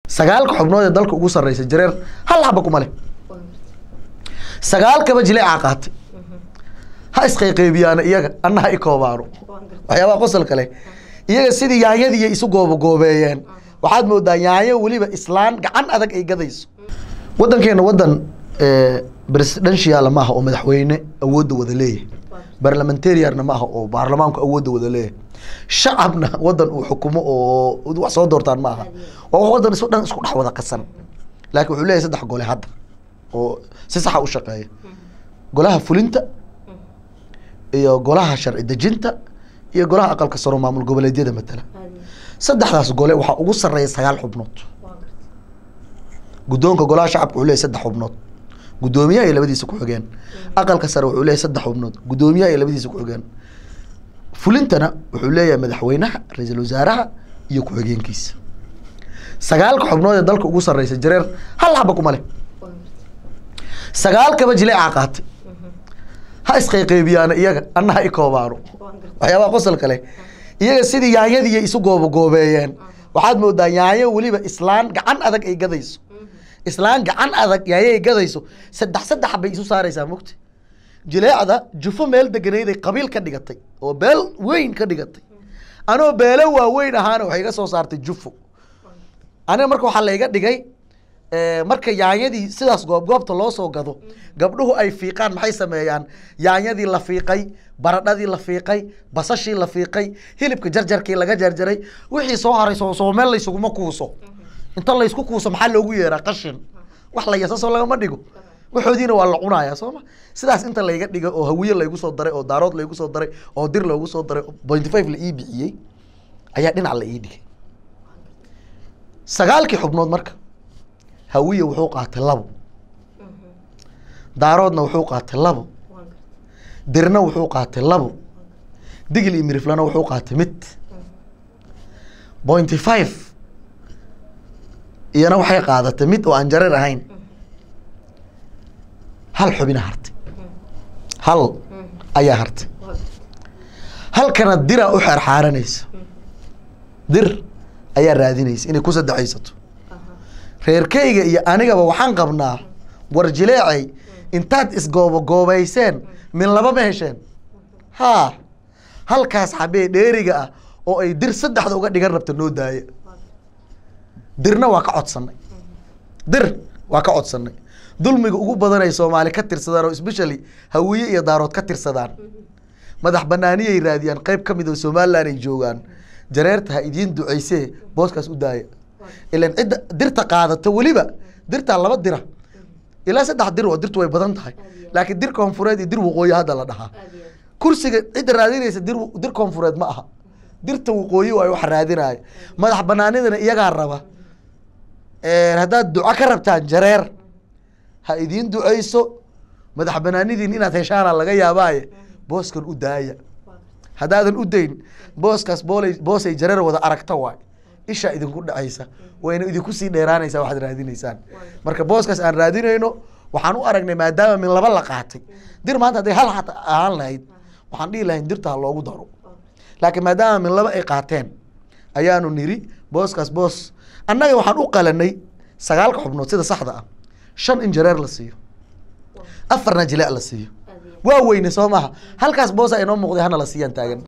sagaalka xubnood ee dalka ugu sarreysa jareer hal xaba kuma leh sagaalkaba jileecaa qaatay ha isqayqaybiyaana iyaga anna ha i koobaano waxyaabaha qosolka leh iyaga sidii yaanyadii isu goobagoobeeyeen waxaad moodaa yaanyo weliba islaan gacan adag ay gadayso wadankeena wadan presidential maaha oo madaxweyne awoodda wada leeyahay barlamentariarna maaha oo baarlamaanku awoodda wada leeyahay shacabna wadan uu xukumo oo wax soo doortaan maaha waa wax wadan isu dhan isku dhex wada qasan laakiin wuxuu leeyahay saddex gole hadda oo si saxa u shaqeeya golaha fulinta iyo golaha sharci dejinta iyo golaha aqalka saro maamul goboleedyada matala saddexdaas gole waxaa ugu sarreeya sagaal xubnood guddoonka golaha shacabka wuxuu leeyahy saddex xubnood guddoomiyaha iyo labadiisa ku-xigeen aqalka sare wuxuu leeyahy saddex xubnood guddoomiyaha iyo labadiisa ku-xigeen fulintana wuxuu leeyahay madaxweynaha ra-iisul wasaaraha iyo ku-xigeenkiisa sagaalka xubnood ee dalka ugu sarreysa jareer hal xaba kuma leh sagaalkaba jileecaa qaatay ha isqayqaybiyaana iyaga anna ha i koobaano waxyaabaha qosolka leh iyaga sidii yaanyadii isu goobagoobeeyeen waxaad moodaa yaanyo weliba islaan gacan adag ay gadayso islaan gacan adag yaanyo ay gadayso saddex saddex bay isu saaraysaa mugta jileecda jufo meel deganayday qabiil ka dhigatay oo beel weyn ka dhigatay anoo beelo waaweyn ahaana waxay iga soo saartay jufo aniga marka waxaa layga dhigay marka yaanyadii sidaas goobgoobta loo soo gado gabdhuhu ay fiiqaan maxay sameeyaan yaanyadii la fiiqay baradhadii la fiiqay basashii la fiiqay hilibka jarjarkii laga jarjaray wixii soo haray soo soo meel laysuguma kuuso inta laysku kuuso maxaa loogu yeeraa qashin wax la yasasoo lagama dhigo waxoodiina waa la cunayaa soo ma sidaas inta layga dhigay oo hawiye laygu soo daray oo daarood laygu soo daray oo dir loogu soo daray pointy five la ii bixiyey ayaa dhinac la ii dhigay sagaalkii xubnood marka hawiye wuxuu qaatay labo daaroodna wuxuu qaatay labo dirna wuxuu qaatay labo digil iyo miriflana wuxuu qaatay mid pointy five iyana waxay qaadatay mid oo aan jareer ahayn hal xubina hartay hal ayaa hartay halkana diraa u xeerxaaranaysa dir ayaa raadinaysa inay ku saddexaysato reerkayga iyo anigaba waxaan qabnaa war jileecay intaad isgoobagoobayseen min laba ma hesheen haa halkaas xabee dheeriga ah oo ay dir saddexda uga dhigan rabta noo daaya dirna waa ka codsanay dir waa ka codsanay dulmiga ugu badan ay soomaali ka tirsadaan oo especially hawiye iyo daarood ka tirsadaan madax banaaniyay raadiyaan qeyb ka mid oo somaliland ay joogaan jareerta ha idiin duceysee booskaas u daaya ilan cidda dirta qaadata weliba dirtaa laba dira ilaa saddex dir oo dirtu way badan tahay laakiin dir koonfureed iyo dir waqooyi hadda la dhahaa kursiga cidda raadinaysa dir dir koonfureed ma aha dirta waqooyi ay wax raadinaayo madax banaanidana iyagaa raba haddaad duco ka rabtaan jareer ha idiin duceyso madax banaanidiin inaad heshaana laga yaabaaye booskan u daaya haddaadan u dayn booskaas boolay boosay jareer wada aragta waay ishaa idinku dhacaysa wayna idinku sii dheeraanaysaa waxaad raadinaysaan marka booskaas aan raadinayno waxaan u aragnay maadaama min laba la qaatay dir maanta hadday hal xat ahaan lahayd waxaan dhihi lahayn dirta ha loogu daro laakiin maadaama min laba ay qaateen ayaanu niri booskaas boos annaga waxaan u qalanay sagaalka xubnood sida saxda ah shan in jareer la siiyo afarna jileec la siiyo waa weyne soo maaha halkaas boosa inoo muuqday hana la siiyaan taagan